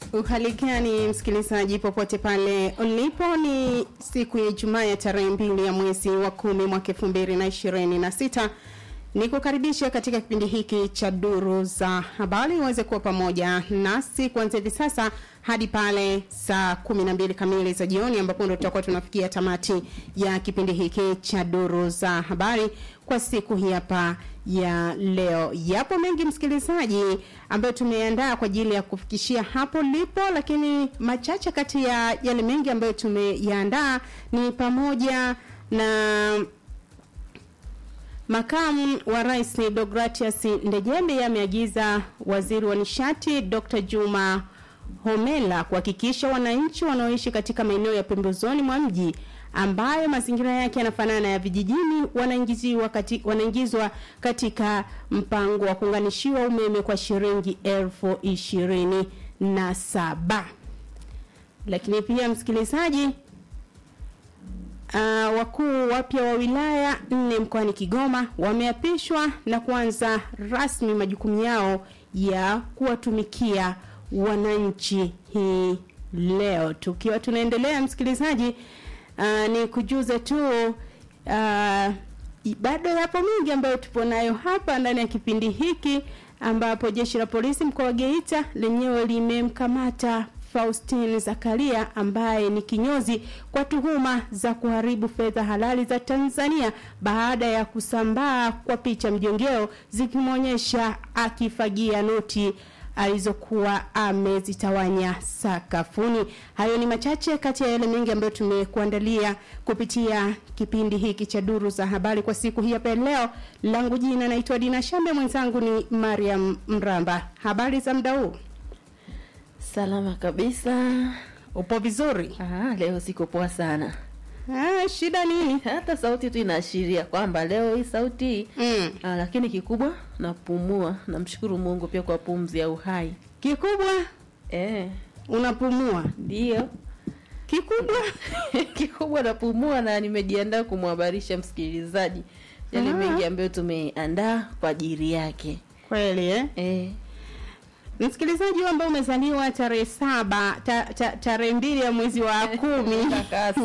Uhali gani msikilizaji, popote pale ulipo, ni siku ya Ijumaa ya tarehe mbili ya mwezi wa kumi mwaka elfu mbili na ishirini na sita. Ni kukaribisha katika kipindi hiki cha duru za habari uweze kuwa pamoja nasi kuanzia hivi sasa hadi pale saa kumi na mbili kamili za jioni ambapo ndo tutakuwa tunafikia tamati ya kipindi hiki cha duru za habari kwa siku hii hapa ya leo. Yapo mengi msikilizaji, ambayo tumeandaa kwa ajili ya kufikishia hapo lipo, lakini machache kati ya yale mengi ambayo tumeyaandaa ni pamoja na Makamu wa Rais Deogratias Ndejembe ameagiza waziri wa nishati Dr. Juma Homela kuhakikisha wananchi wanaoishi katika maeneo ya pembezoni mwa mji ambayo mazingira yake yanafanana ya vijijini wanaingiziwa kati, wanaingizwa katika mpango wa kuunganishiwa umeme kwa shilingi elfu ishirini na saba. Lakini pia msikilizaji, Uh, wakuu wapya wa wilaya nne mkoani Kigoma wameapishwa na kuanza rasmi majukumu yao ya kuwatumikia wananchi hii leo. Tukiwa tunaendelea msikilizaji, uh, ni kujuze tu uh, bado yapo mengi ambayo tupo nayo hapa ndani ya kipindi hiki ambapo jeshi la polisi mkoa wa Geita lenyewe limemkamata Faustine Zakaria ambaye ni kinyozi kwa tuhuma za kuharibu fedha halali za Tanzania baada ya kusambaa kwa picha mjongeo zikimwonyesha akifagia noti alizokuwa amezitawanya sakafuni. Hayo ni machache kati ya yale mengi ambayo tumekuandalia kupitia kipindi hiki cha duru za habari kwa siku hii hapa leo. Langu jina naitwa Dina Shambe, mwenzangu ni Mariam Mramba. Habari za muda huu? Salama kabisa. Upo vizuri? Ah, leo siko poa sana. Ah, shida nini? Hata sauti tu inaashiria kwamba leo hii sauti Mm. ah, lakini kikubwa napumua. Namshukuru Mungu pia kwa pumzi ya uhai. Kikubwa Eh, unapumua. ndio. Kikubwa kikubwa napumua na nimejiandaa kumhabarisha msikilizaji yale Ah. mengi ambayo tumeandaa kwa ajili yake. kweli eh? Eh, Msikilizaji wewe ambaye umezaliwa tarehe saba ta, ta, tarehe mbili ya mwezi wa kumi kasi.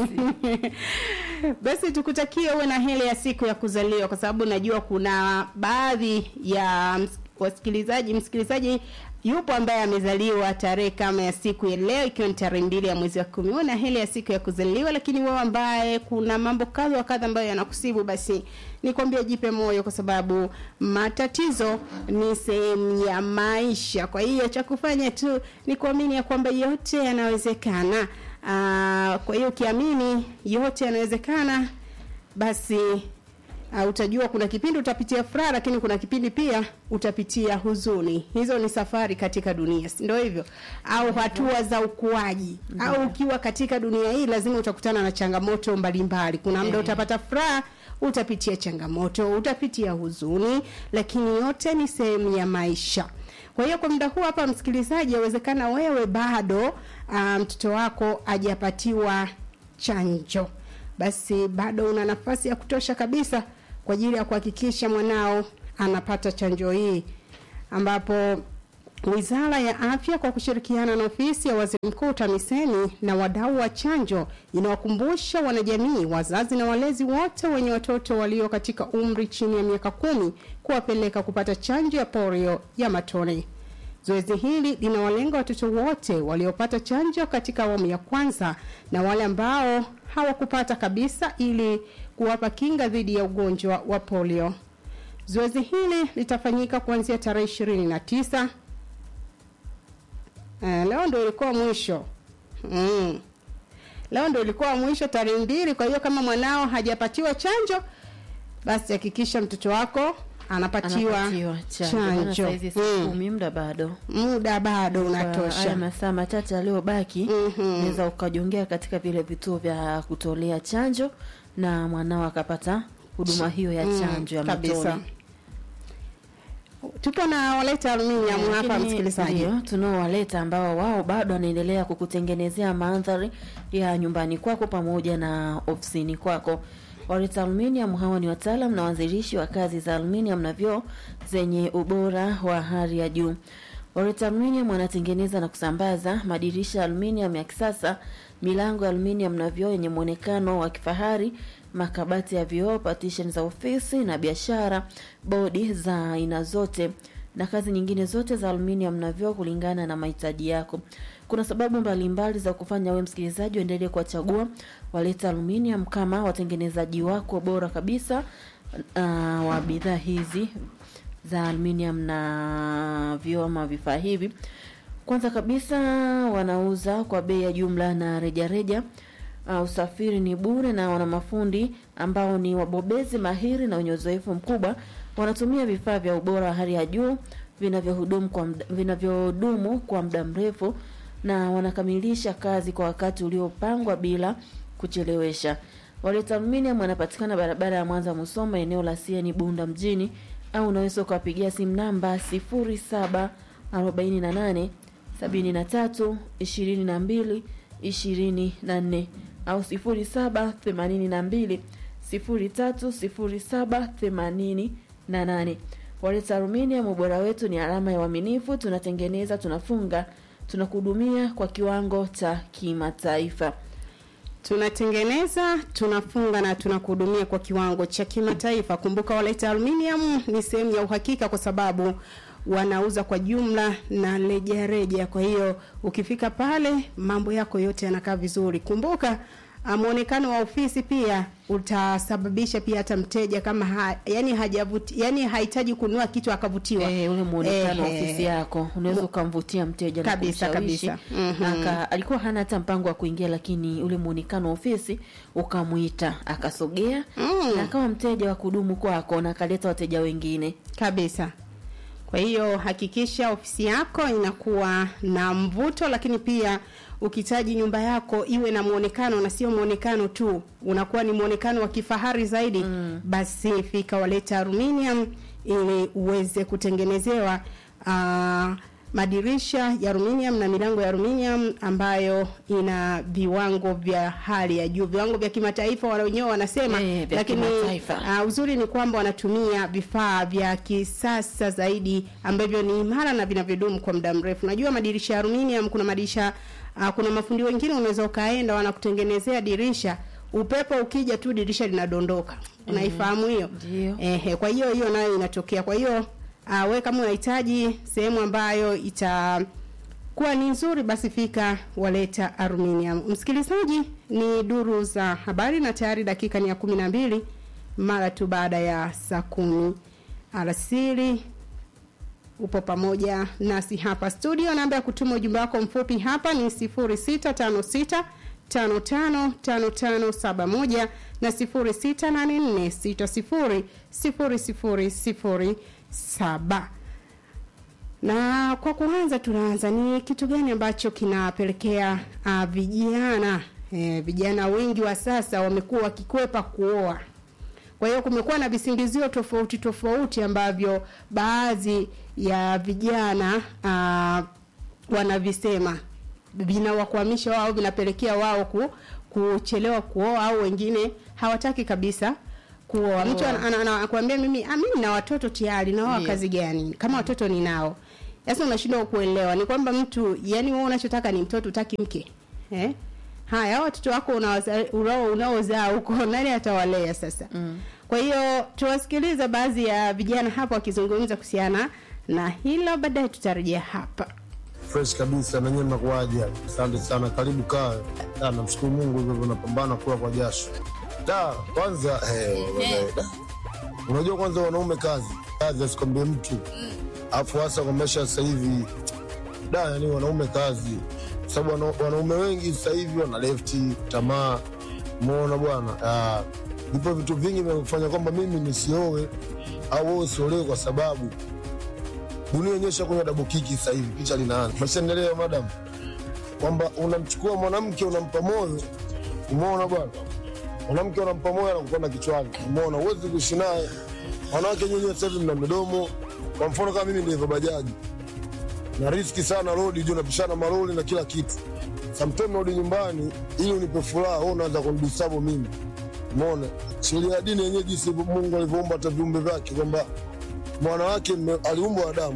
basi tukutakie uwe na heri ya siku ya kuzaliwa, kwa sababu najua kuna baadhi ya ms- wasikilizaji msikilizaji yupo ambaye amezaliwa tarehe kama ya siku ya leo ikiwa ni tarehe mbili ya mwezi wa kumi. Uwe na heri ya siku ya kuzaliwa, lakini wewe ambaye kuna mambo kadha wa kadha ambayo yanakusibu, basi nikwambie jipe moyo, kwa sababu matatizo ni sehemu ya maisha. Kwa hiyo cha kufanya tu ni kuamini ya kwamba yote yanawezekana. Aa, kwa hiyo ukiamini yote yanawezekana, basi uh, utajua kuna kipindi utapitia furaha, lakini kuna kipindi pia utapitia huzuni. Hizo ni safari katika dunia, si ndio hivyo? Au hatua za ukuaji. Au ukiwa katika dunia hii lazima utakutana na changamoto mbalimbali. Kuna muda Eh. utapata furaha, utapitia changamoto, utapitia huzuni, lakini yote ni sehemu ya maisha. Kwa hiyo kwa muda huu hapa, msikilizaji, yawezekana wewe bado ah, mtoto wako hajapatiwa chanjo, basi bado una nafasi ya kutosha kabisa kwa ajili ya kuhakikisha mwanao anapata chanjo hii, ambapo Wizara ya Afya kwa kushirikiana na ofisi ya Waziri Mkuu TAMISEMI na wadau wa chanjo inawakumbusha wanajamii, wazazi na walezi wote wenye watoto walio katika umri chini ya miaka kumi kuwapeleka kupata chanjo ya polio ya matone. Zoezi hili linawalenga watoto wote waliopata chanjo katika awamu ya kwanza na wale ambao hawakupata kabisa ili kuwapa kinga dhidi ya ugonjwa wa polio. Zoezi hili litafanyika kuanzia tarehe ishirini na tisa Eh, leo ndio ilikuwa mwisho mm. Leo ndio ilikuwa mwisho tarehe mbili. Kwa hiyo kama mwanao hajapatiwa chanjo, basi hakikisha mtoto wako anapatiwa, anapatiwa chanjo. Maana chanjo. saizi siku Mm. kumi muda bado. Muda bado Kwa haya unatosha. masaa machache aliyobaki Mhm. unaweza ukajongea katika vile vituo vya kutolea chanjo na mwanao akapata huduma hiyo ya Mm, chanjo ya kabisa. matone. Tupo na waleta aluminium hapa Lakini msikilizaji. ndio tunaowaleta ambao wao bado wanaendelea kukutengenezea mandhari ya nyumbani kwako pamoja na ofisini kwako. Waleta Aluminium hawa ni wataalam na waanzilishi wa kazi za aluminium na vyoo zenye ubora wa hali ya juu. Oreta Aluminium wanatengeneza na kusambaza madirisha ya aluminium ya kisasa, milango ya aluminium na vioo yenye muonekano wa kifahari, makabati ya vioo, partition za ofisi na biashara, bodi za aina zote na kazi nyingine zote za aluminium na vioo kulingana na mahitaji yako. Kuna sababu mbalimbali mbali za kufanya wewe msikilizaji uendelee kuwachagua Waleta Aluminium kama watengenezaji wako bora kabisa uh, wa bidhaa hizi za aluminium na vioo ama vifaa hivi. Kwanza kabisa wanauza kwa bei ya jumla na rejareja. Uh, usafiri ni bure na wana mafundi ambao ni wabobezi mahiri na wenye uzoefu mkubwa. Wanatumia vifaa vya ubora wa hali ya juu vinavyohudumu kwa mda, vinavyodumu kwa muda mrefu na wanakamilisha kazi kwa wakati uliopangwa bila kuchelewesha. Waleta Aluminium wanapatikana barabara ya Mwanza Musoma, eneo la Sieni Bunda mjini, au unaweza ukawapigia simu namba 0748 73 22 24 au 0782 030788. Waleta Aluminium, ubora wetu ni alama ya uaminifu. Tunatengeneza, tunafunga, tunakuhudumia kwa kiwango cha kimataifa. tunatengeneza tunafunga na tunakuhudumia kwa kiwango cha kimataifa kumbuka waleta aluminium ni sehemu ya uhakika kwa sababu wanauza kwa jumla na rejareja kwa hiyo ukifika pale mambo yako yote yanakaa vizuri kumbuka ah, mwonekano wa ofisi pia utasababisha pia hata mteja kama ha, yani hajavuti yani hahitaji kununua kitu akavutiwa Eh, ule muonekano wa Eh, ofisi yako unaweza ukamvutia mteja na Kabisa, kumshawishi. kabisa. Mhm. Aka, alikuwa hana hata mpango wa kuingia, lakini ule muonekano wa ofisi ukamwita akasogea Mm. na akawa mteja wa kudumu kwako na akaleta wateja wengine. kabisa kwa hiyo hakikisha ofisi yako inakuwa na mvuto lakini pia ukitaji nyumba yako iwe na muonekano na sio muonekano tu unakuwa ni muonekano wa kifahari zaidi mm. basi fika waleta aluminium ili uweze kutengenezewa uh, madirisha ya aluminium na milango ya aluminium ambayo ina viwango vya hali ya juu viwango vya kimataifa wala wenyewe wanasema Eh, vya lakini kimataifa. Uh, uzuri ni kwamba wanatumia vifaa vya kisasa zaidi ambavyo ni imara na vinavyodumu kwa muda mrefu. Najua madirisha ya aluminium, kuna madirisha uh, kuna mafundi wengine unaweza ukaenda wanakutengenezea dirisha, upepo ukija tu dirisha linadondoka. Unaifahamu hiyo? Ndio. Ehe, kwa hiyo hiyo nayo inatokea. Kwa hiyo uh, we kama unahitaji sehemu ambayo ita kuwa ni nzuri basi fika waleta aluminium msikilizaji ni duru za habari na tayari dakika ni ya kumi na mbili mara tu baada ya saa kumi alasiri upo pamoja nasi hapa studio namba ya kutuma ujumbe wako mfupi hapa ni 0656 555571 na 0684600007 na kwa kuanza tunaanza ni kitu gani ambacho kinapelekea uh, vijana eh, vijana wengi wa sasa wamekuwa wakikwepa kuoa kwa hiyo kumekuwa na visingizio tofauti tofauti ambavyo baadhi ya vijana uh, wanavisema vinawakwamisha wao vinapelekea wao ku, kuchelewa kuoa au wengine hawataki kabisa kuoa mtu ana- ana- ana- anakuambia mimi ah, mimi na watoto tayari naoa Ndio. kazi gani kama watoto ninao sasa unashindwa kuelewa ni kwamba mtu yani wewe unachotaka ni mtoto utaki mke eh? haya hao watoto wako unaoza- unao- unaozaa huko nani atawalea sasa mm. kwa hiyo tuwasikiliza baadhi ya vijana hapa wakizungumza kuhusiana na hilo baadaye tutarejea hapa fresh kabisa na nyema kuaja. Asante sana, karibu kaa. Da, namshukuru Mungu hivyo hivyo, napambana kula kwa jasho. Da, kwanza eh, wallahi, da. unajua kwanza wanaume kazi kazi, asikwambie mtu, afu hasa kwa maisha sasa hivi da, yani wanaume kazi, Kwa sababu wana- wanaume wengi sasa hivi wana lefti tamaa, umeona bwana. Ah, Vipo vitu vingi vinavyofanya kwamba mimi nisioe au wewe usiolewe kwa sababu dunia yenyewe ishakunywa double kiki sasa hivi, picha linaanza. Umeshaendelea madam, kwamba unamchukua mwanamke unampa moyo, umeona bwana, mwanamke unampa moyo anakupanda kichwani, umeona, huwezi kuishi naye. Wanawake nyenyewe sasa hivi mna midomo. Kwa mfano kama mimi ndivyo bajaji na riski sana, rodi juu napishana maroli na kila kitu. Sometimes narudi nyumbani ili unipe furaha, wewe unaanza kunidisabu mimi, umeona. Sheria ya dini yenyewe jinsi Mungu alivyoumba hata viumbe vyake kwamba mwanawake mme- aliumbwa Adamu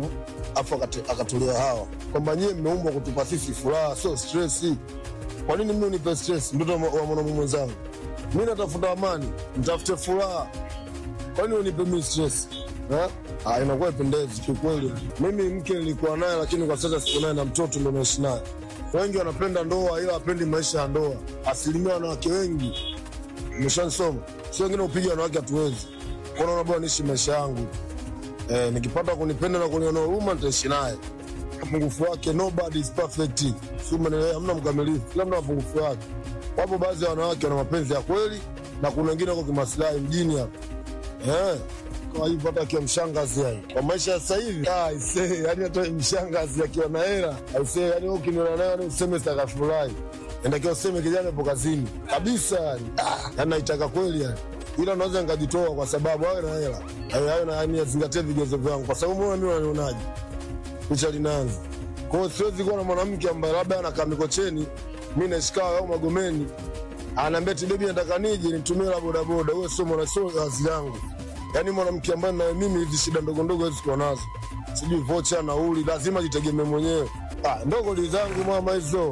afu akate- akatolewa hawa kwamba nyie mmeumbwa kutupa sisi furaha sio stresi kwa nini mi unipe stress mtoto wa wa mwanamume mwenzangu mi natafuta amani mtafute furaha kwa nini unipe mi stress Eh? Ah, inakuwa ipendezi kiukweli mimi mke nilikuwa naye lakini kwa sasa siko naye na mtoto ndo naishi naye wengi wanapenda ndoa ila wapendi maisha ya ndoa asilimia wanawake wengi umeshanisoma si wengine upiga wanawake hatuwezi kanaona bora niishi maisha yangu eh, nikipata kunipenda na kuniona huruma nitaishi naye mapungufu wake nobody is perfect si umeelewa hamna mkamilifu kila mtu ana mapungufu yake wapo baadhi ya wanawake wana mapenzi ya kweli na kuna wengine wako kimaslahi mjini hapa eh kwa hivyo hata akiwa mshangazi yani kwa maisha ya sasa hivi ah, aisee yani hata mshangazi akiwa na hela aisee yani wewe ukiniona naye yani useme stakafurahi endakiwa useme kijana ipo kazini kabisa yani ah, yani naitaka kweli yani ila naweza nikajitoa kwa sababu awe na hela awe awe na yani azingatie vigezo vyangu kwa sababu mbona mimi wanionaje picha linaanza kwa hiyo siwezi kuwa na mwanamke ambaye labda anakaa mikocheni mi naishikawa au magomeni anaambia ti bebi nataka nije nitumie la bodaboda huyo sio mwana sio kazi yangu yaani mwanamke ambaye naye mimi hizi shida ndogo ndogo hizi kuwa nazo sijui vocha nauli lazima jitegemee mwenyewe ah, ndogoli zangu mama hizo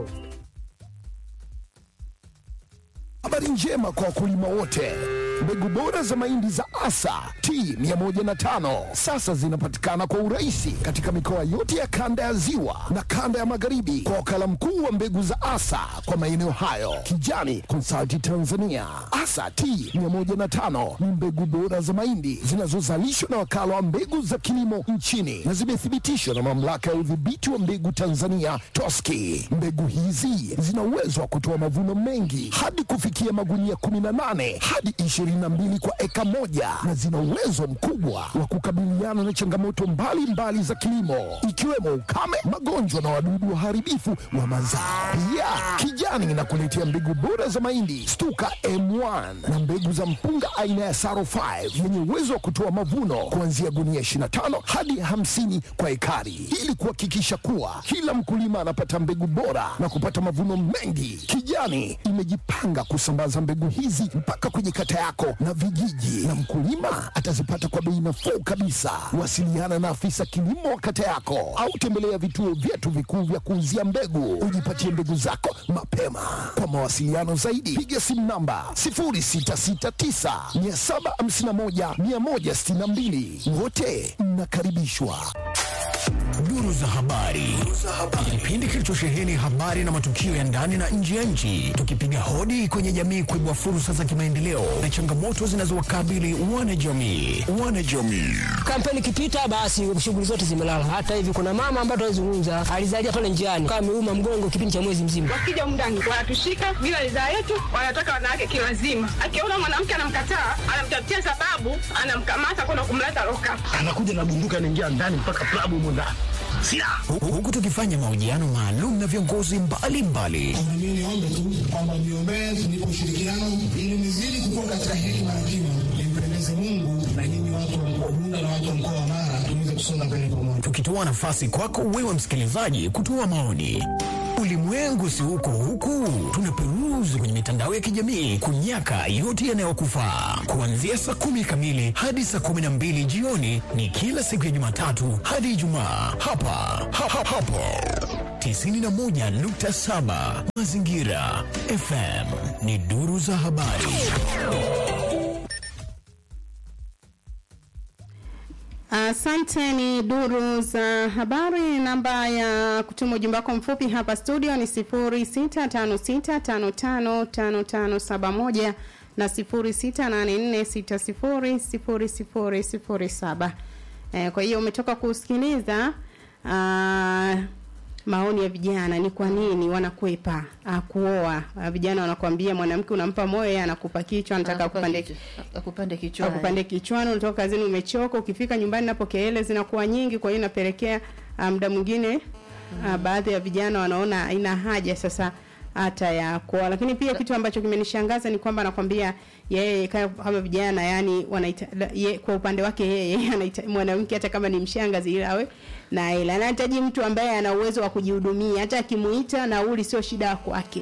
Habari njema kwa wakulima wote. Mbegu bora za mahindi za Asa T105 sasa zinapatikana kwa urahisi katika mikoa yote ya kanda ya Ziwa na kanda ya Magharibi kwa wakala mkuu wa mbegu za Asa kwa maeneo hayo, Kijani Consulting Tanzania. Asa T105 ni mbegu bora za mahindi zinazozalishwa na wakala wa mbegu za kilimo nchini na zimethibitishwa na mamlaka ya udhibiti wa mbegu Tanzania TOSCI. Mbegu hizi zina uwezo wa kutoa mavuno mengi hadi kufikia magunia 18 hadi 22 kwa eka moja na zina uwezo mkubwa wa kukabiliana na changamoto mbalimbali mbali za kilimo ikiwemo ukame, magonjwa na wadudu waharibifu wa mazao. Pia Kijani inakuletea mbegu bora za mahindi Stuka M1 na mbegu za mpunga aina ya Saro 5 yenye uwezo wa kutoa mavuno kuanzia gunia 25 hadi 50 kwa ekari ili kuhakikisha kuwa kila mkulima anapata mbegu bora na kupata mavuno mengi. Kijani imejipanga kusambaza mbegu hizi mpaka kwenye kata yako na vijiji, na mkulima atazipata kwa bei nafuu kabisa. Wasiliana na afisa kilimo wa kata yako au tembelea vituo vyetu vikuu vya kuuzia mbegu, ujipatie mbegu zako mapema. Kwa mawasiliano zaidi, piga simu namba 0669 751 162. Wote mnakaribishwa. Duru za habari. Kipindi kilichosheheni habari na matukio ya ndani na nje ya nchi, tukipiga hodi kwenye jamii kuibua fursa za kimaendeleo na changamoto zinazowakabili wanajamii. Wanajamii. kampeni ikipita basi shughuli zote zimelala. Hata hivi kuna mama ambaye tunazungumza alizalia pale njiani kama ameuma mgongo kipindi cha mwezi mzima. wakija humu ndani wanatushika bila ridhaa yetu, wanataka wanawake kilazima. Akiona mwanamke anamkataa, anamtafutia sababu, anamkamata kwenda kumleta loka. anakuja na bunduki anaingia ndani mpaka klabu humo ndani silaha Hu- Huku tukifanya mahojiano maalum na viongozi mbalimbali Mimi niombe tu kwamba miombee tunipe ushirikiano ili nizidi kukua katika hekima na kima, nimpendeze Mungu na nyinyi watu wa mkoa Bunda na watu wa mkoa wa Mara tuweze kusonga mbele pamoja. tukitoa nafasi kwako wewe msikilizaji kutoa maoni. Ulimwengu si huko huku, tunaperuzi kwenye mitandao ya kijamii kunyaka yote yanayokufaa. Kuanzia saa kumi kamili hadi saa kumi na mbili jioni ni kila siku ya Jumatatu hadi Ijumaa hapa ha, ha, hapo 91.7 Mazingira FM ni duru za habari. Asante. Ni duru za habari. Namba ya kutuma ujumbe wako mfupi hapa studio ni sifuri sita tano sita tano tano tano tano saba moja na sifuri sita nane nne sita sifuri sifuri sifuri sifuri saba. Eh, kwa hiyo umetoka kusikiliza ah, maoni ya vijana ni kwa nini wanakwepa ah, kuoa. Ah, vijana wanakuambia mwanamke unampa moyo, yeye anakupa kichwa, anataka Akupa kupande kichwa- akupande kichwani. akupande kichwani, unatoka kazini umechoka, ukifika nyumbani napo kelele zinakuwa nyingi, kwa hiyo inapelekea ah, muda mwingine ah, baadhi ya vijana wanaona haina haja sasa hata ya kuoa. Lakini pia kitu ambacho kimenishangaza ni kwamba anakwambia yeye kama kama vijana yani wanaita la- ye, kwa upande wake yeye anaita mwanamke hata kama ni mshangazi ila awe na hela. Anahitaji mtu ambaye ana uwezo wa kujihudumia, hata akimuita nauli sio shida kwake.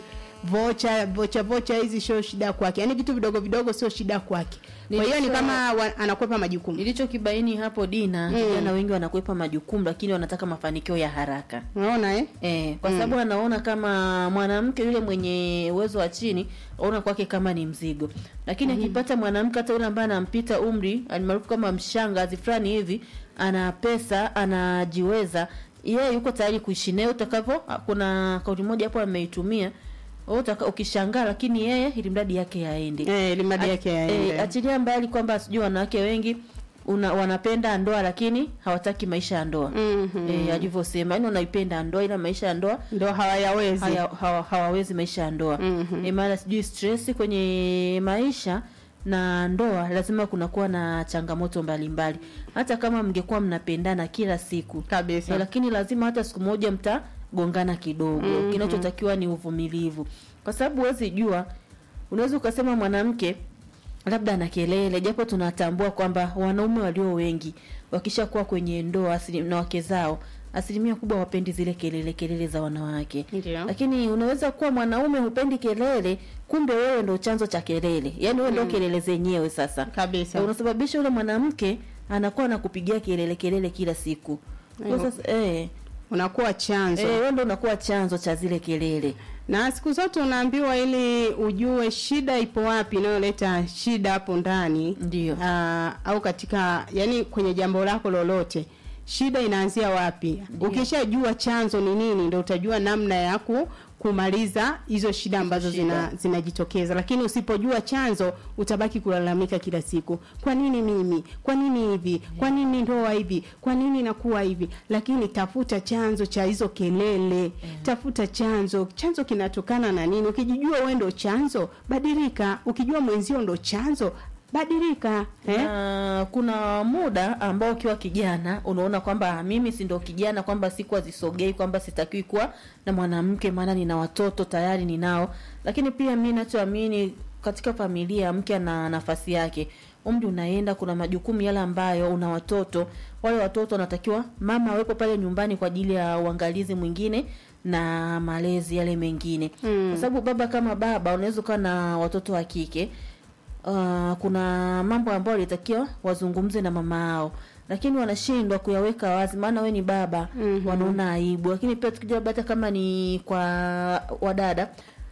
vocha vocha vocha hizi sio shida kwake yaani vitu vidogo vidogo sio shida kwake kwa hiyo ni Nilicho- kama wa, anakwepa majukumu nilichokibaini hapo dina Mm. vijana wengi wanakwepa majukumu lakini wanataka mafanikio ya haraka unaona eh? Eh, kwa sababu anaona kama mwanamke yule mwenye uwezo wa chini aona kwake kama ni mzigo, lakini akipata mwanamke hata yule ambaye anampita umri almaarufu kama mshangazi fulani hivi, ana pesa, anajiweza, yeye yuko tayari kuishi naye utakavyo. Kuna kauli moja hapo ameitumia wewe utaka- ukishangaa, lakini yeye ili mradi yake yaende Eh, ili mradi yake yaende. Eh, achilia mbali kwamba sijui wanawake wengi una, wanapenda ndoa lakini hawataki maisha ya ndoa Mhm. eh, alivyosema yani wanaipenda ndoa ila maisha ya ndoa ndo hawayawezi haya, hawa, hawawezi maisha ya ndoa Mhm. e, mara sijui stress kwenye maisha na ndoa lazima kunakuwa na changamoto mbalimbali hata kama mngekuwa mnapendana kila siku kabisa e, lakini lazima hata siku moja mtagongana kidogo Mhm. kinachotakiwa ni uvumilivu kwa sababu huwezi jua unaweza ukasema mwanamke labda ana kelele japo tunatambua kwamba wanaume walio wengi wakishakuwa kwenye ndoa asili- na wake zao asilimia kubwa wapendi zile kelele kelele za wanawake Ndio. lakini unaweza kuwa mwanaume hupendi kelele kumbe wewe ndo chanzo cha kelele yaani wewe ndo kelele zenyewe sasa kabisa Na unasababisha yule mwanamke anakuwa anakupigia kelele kelele kila siku kwa Eyo. sasa eh, unakuwa chanzo eh, wewe ndo unakuwa chanzo cha zile kelele na siku zote unaambiwa ili ujue shida ipo wapi inayoleta shida hapo ndani ndio au katika yani kwenye jambo lako lolote shida inaanzia wapi ukishajua chanzo ni nini ndo utajua namna ya ku kumaliza hizo shida ambazo zina zinajitokeza lakini usipojua chanzo utabaki kulalamika kila siku kwa nini mimi kwa nini hivi kwa nini ndoa hivi kwa nini nakuwa hivi lakini tafuta chanzo cha hizo kelele tafuta chanzo chanzo kinatokana na nini ukijijua wewe ndo chanzo badilika ukijua mwenzio ndo chanzo badilika eh? na kuna muda ambao ukiwa kijana unaona kwamba mimi si ndo kijana kwamba siku hazisogei kwamba sitakiwi kuwa na mwanamke maana nina watoto tayari ninao lakini pia mi nachoamini katika familia mke ana nafasi yake umri unaenda kuna majukumu yale ambayo una watoto wale watoto wanatakiwa mama awepo pale nyumbani kwa ajili ya uangalizi mwingine na malezi yale mengine Mm. kwa sababu baba kama baba unaweza ukawa na watoto wa kike uh, kuna mambo ambayo walitakiwa wazungumze na mama yao lakini wanashindwa kuyaweka wazi maana we ni baba Mhm. wanaona aibu lakini pia tukija labda hata kama ni kwa wadada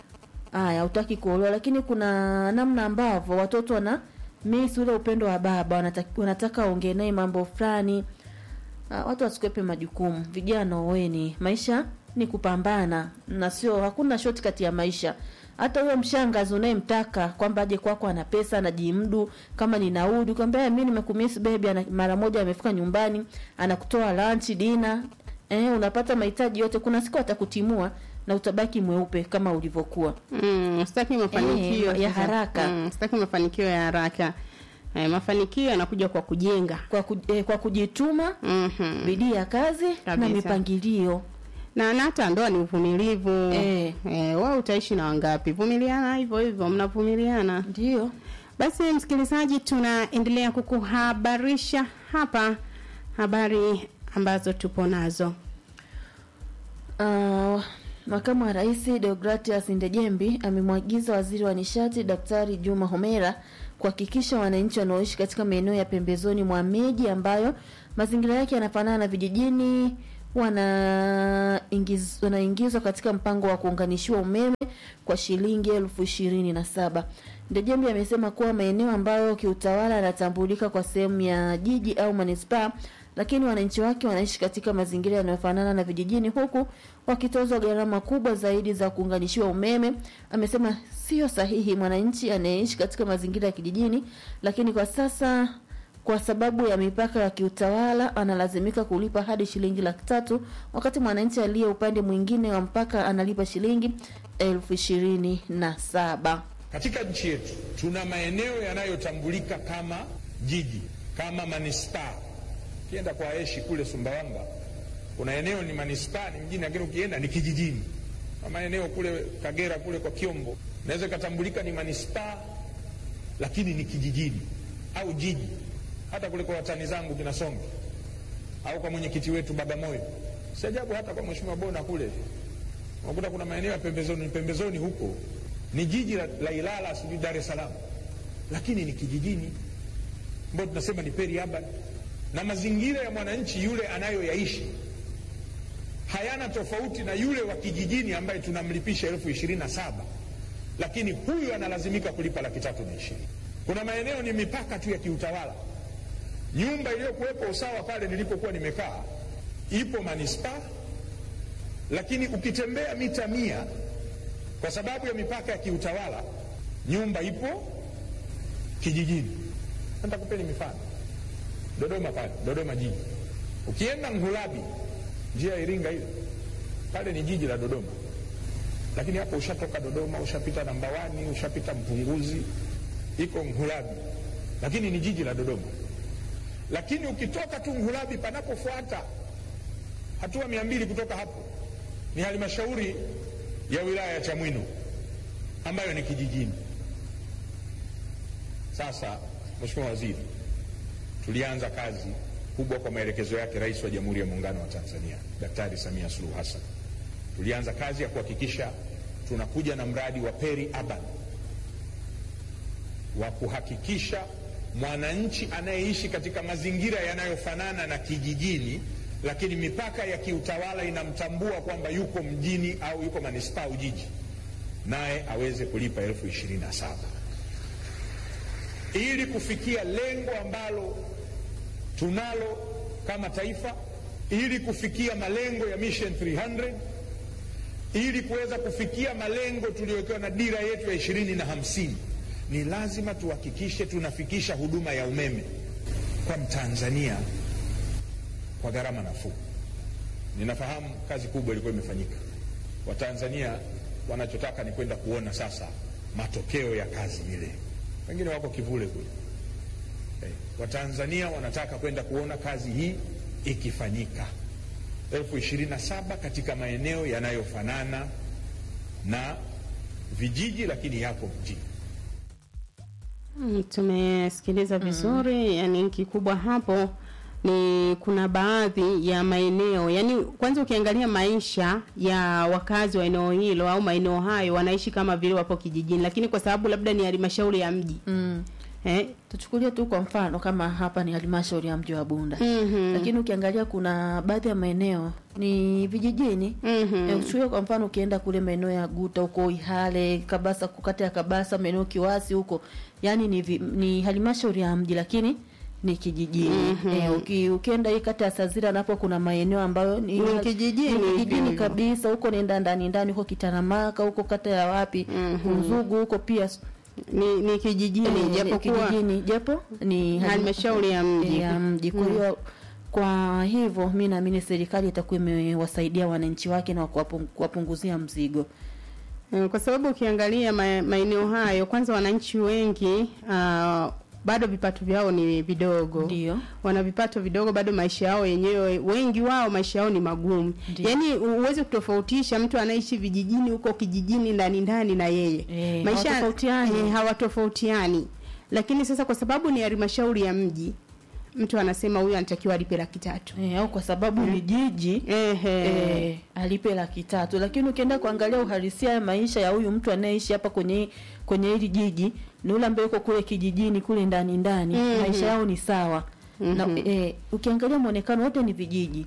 haya utaki kuolewa lakini kuna namna ambavyo watoto wana miss ule upendo wa baba wanataka, wanataka waongee naye mambo fulani Ah, watu wasikwepe majukumu vijana oweni maisha ni kupambana na sio hakuna shoti kati ya maisha hata huyo mshangazi unayemtaka kwamba aje kwako ana pesa anajimdu kama ni naudi kwamba mi nimekumisi bebi ana, mara moja amefika nyumbani anakutoa lunch dina eh, unapata mahitaji yote kuna siku atakutimua na utabaki mweupe kama ulivyokuwa mm, sitaki mafanikio Eh, ya sasa. haraka. mm, sitaki mafanikio ya haraka eh, mafanikio yanakuja kwa kujenga kwa, ku, eh, kwa kujituma mm-hmm. bidii ya kazi na Kabisa. mipangilio na na hata ndoa ni uvumilivu Eh. eh, wewe utaishi na wangapi vumiliana hivyo hivyo mnavumiliana ndio basi msikilizaji tunaendelea kukuhabarisha hapa habari ambazo tupo nazo Uh, makamu wa rais Deogratias Ndejembi amemwagiza waziri wa nishati Daktari Juma Homera kuhakikisha wananchi wanaoishi katika maeneo ya pembezoni mwa miji ambayo mazingira yake yanafanana na vijijini wanaingiz- wanaingizwa katika mpango wa kuunganishiwa umeme kwa shilingi elfu ishirini na saba. Ndejembi amesema kuwa maeneo ambayo kiutawala yanatambulika kwa sehemu ya jiji au manispaa lakini wananchi wake wanaishi katika mazingira yanayofanana na vijijini huku wakitozwa gharama kubwa zaidi za kuunganishiwa umeme. Amesema sio sahihi mwananchi anayeishi katika mazingira ya kijijini, lakini kwa sasa kwa sababu ya mipaka ya kiutawala analazimika kulipa hadi shilingi laki tatu wakati mwananchi aliye upande mwingine wa mpaka analipa shilingi elfu ishirini na saba. Katika nchi yetu tuna maeneo yanayotambulika kama jiji, kama manispaa. Ukienda kwa Aeshi kule Sumbawanga, kuna eneo ni manispaa, ni mjini, lakini ukienda ni kijijini. Kama eneo kule Kagera kule kwa Kiombo, inaweza ikatambulika ni manispaa, lakini ni kijijini au jiji. Hata kule kwa watani zangu kina Songe au kwa mwenyekiti wetu Bagamoyo, si ajabu hata kwa mheshimiwa Bona kule unakuta kuna maeneo ya pembezoni pembezoni huko ni jiji la, la Ilala sijui Dar es Salaam, lakini ni kijijini ambayo tunasema ni peri-urban, na mazingira ya mwananchi yule anayoyaishi hayana tofauti na yule wa kijijini ambaye tunamlipisha elfu ishirini na saba lakini huyu analazimika kulipa laki tatu na ishirini. Kuna maeneo ni mipaka tu ya kiutawala. Nyumba iliyokuwepo Usawa pale nilipokuwa nimekaa ipo manispaa, lakini ukitembea mita mia kwa sababu ya mipaka ya kiutawala, nyumba ipo kijijini. Nitakupeni mifano. Dodoma pale, Dodoma jiji, ukienda Ngulabi, njia ya Iringa ile, pale ni jiji la Dodoma, lakini hapo ushatoka Dodoma, ushapita Nambawani, ushapita Mpunguzi, iko Ngulabi, lakini ni jiji la Dodoma. Lakini ukitoka tu Ngulabi, panapofuata hatua mia mbili kutoka hapo ni halmashauri ya wilaya ya Chamwino ambayo ni kijijini. Sasa Mheshimiwa Waziri, tulianza kazi kubwa kwa maelekezo yake Rais wa Jamhuri ya Muungano wa Tanzania Daktari Samia Suluhu Hassan. Tulianza kazi ya kuhakikisha tunakuja na mradi wa peri urban wa kuhakikisha mwananchi anayeishi katika mazingira yanayofanana na kijijini, lakini mipaka ya kiutawala inamtambua kwamba yuko mjini au yuko manispaa au jiji, naye aweze kulipa elfu ishirini na saba ili kufikia lengo ambalo tunalo kama taifa, ili kufikia malengo ya Mission 300, ili kuweza kufikia malengo tuliyowekewa na dira yetu ya ishirini na hamsini, ni lazima tuhakikishe tunafikisha huduma ya umeme kwa Mtanzania kwa gharama nafuu. Ninafahamu kazi kubwa ilikuwa imefanyika. Watanzania wanachotaka ni kwenda kuona sasa matokeo ya kazi ile. Wengine wako kivule kule. Hey, Watanzania wanataka kwenda kuona kazi hii ikifanyika. elfu ishirini na saba katika maeneo yanayofanana na vijiji lakini yako mjini. Mm, tumesikiliza vizuri yani kikubwa hapo ni kuna baadhi ya maeneo yani kwanza ukiangalia maisha ya wakazi wa eneo hilo au maeneo hayo wanaishi kama vile wapo kijijini lakini kwa sababu labda ni halmashauri ya mji mm. eh, tuchukulie tu kwa mfano kama hapa ni halmashauri ya mji wa Bunda Mhm. lakini ukiangalia kuna baadhi ya maeneo ni vijijini Mhm. Eh, uchukulie kwa mfano ukienda kule maeneo ya Guta huko Ihale Kabasa kukata ya Kabasa maeneo Kiwasi huko yani ni, vi, ni halmashauri ya mji lakini ni kijijini Mhm. eh, uki, ukienda hii kata ya Sazira napo kuna maeneo ambayo ni, Ni kijijini ni kijijini hivyo. kabisa huko nenda ndani ndani huko Kitaramaka huko kata ya wapi Mhm. Uzugu huko pia ni, ni kijijini Eh, japokuwa kijijini japo ni halmashauri ya mji. ya mji. Kwa Mm. hiyo kwa hivyo mi naamini serikali itakuwa imewasaidia wananchi wake na kuwapung- kuwapunguzia mzigo. Mm, kwa sababu ukiangalia ma- maeneo hayo kwanza wananchi wengi uh, bado vipato vyao ni vidogo ndio wana vipato vidogo bado maisha yao yenyewe wengi wao maisha yao ni magumu Ndio. yaani huwezi kutofautisha mtu anaishi vijijini huko kijijini ndani ndani na yeye Eh, hawatofautiani. eh, hawatofautiani lakini sasa kwa sababu ni halmashauri ya mji mtu anasema huyu anatakiwa alipe laki tatu eh, au kwa sababu ni jiji eh, alipe laki tatu, lakini ukienda kuangalia uhalisia ya maisha ya huyu mtu anayeishi hapa kwenye kwenye hili jiji ni ule ambaye yuko kule kijijini kule ndani ndani Mhm. maisha yao ni sawa na Mhm. eh, ukiangalia mwonekano wote ni vijiji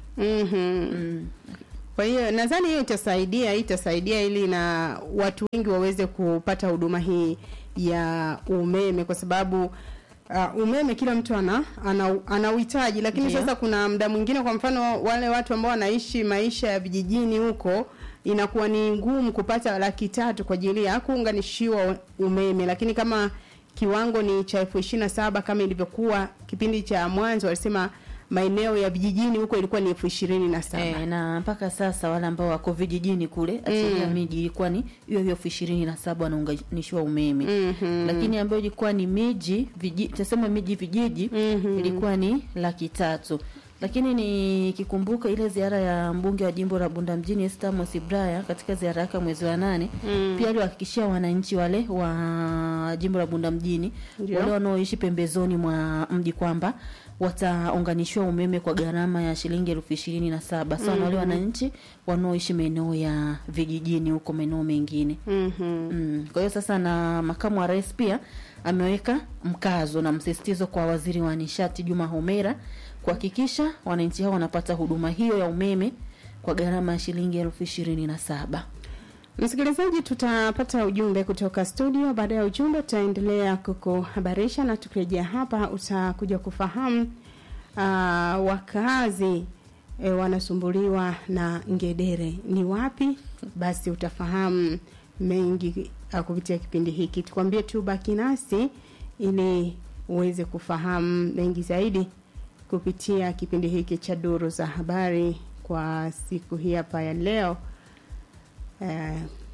mm Kwa hiyo nadhani hiyo itasaidia, hii itasaidia ili na watu wengi waweze kupata huduma hii ya umeme kwa sababu uh, umeme kila mtu ana ana, ana uhitaji lakini Ndio. sasa kuna muda mwingine kwa mfano wale watu ambao wanaishi maisha ya vijijini huko inakuwa ni ngumu kupata laki tatu kwa ajili ya kuunganishiwa umeme lakini kama kiwango ni cha elfu ishirini na saba kama ilivyokuwa kipindi cha mwanzo walisema maeneo ya vijijini huko ilikuwa ni elfu ishirini na saba Eh, na mpaka sasa wale ambao wako vijijini kule asilimia miji ilikuwa ni hiyo hiyo elfu ishirini na saba wanaunganishiwa umeme Mhm. lakini ambayo ilikuwa ni miji viji, tasema miji vijiji ilikuwa ni laki tatu lakini nikikumbuka ile ziara ya mbunge wa jimbo la Bunda mjini Esther Mosibraya katika ziara yake mwezi wa nane Mm. pia aliwahakikishia wananchi wale wa jimbo la Bunda mjini Ndio. wale wanaoishi pembezoni mwa mji kwamba wataunganishiwa umeme kwa gharama ya shilingi elfu ishirini na saba sawa na wale Mhm. wananchi wanaoishi maeneo ya vijijini huko maeneo mengine Mhm. mm. kwa hiyo sasa na makamu wa rais pia ameweka mkazo na msisitizo kwa waziri wa nishati Juma Homera kuhakikisha wananchi hao wanapata huduma hiyo ya umeme kwa gharama ya shilingi elfu ishirini na saba Msikilizaji, tutapata ujumbe kutoka studio. Baada ya ujumbe, tutaendelea kukuhabarisha na tukirejea hapa utakuja kufahamu uh, wakazi e, wanasumbuliwa na ngedere ni wapi. Basi utafahamu mengi uh, kupitia kipindi hiki. Tukwambie tu baki nasi ili uweze kufahamu mengi zaidi kupitia kipindi hiki cha duru za habari kwa siku hii hapa ya leo. Eh,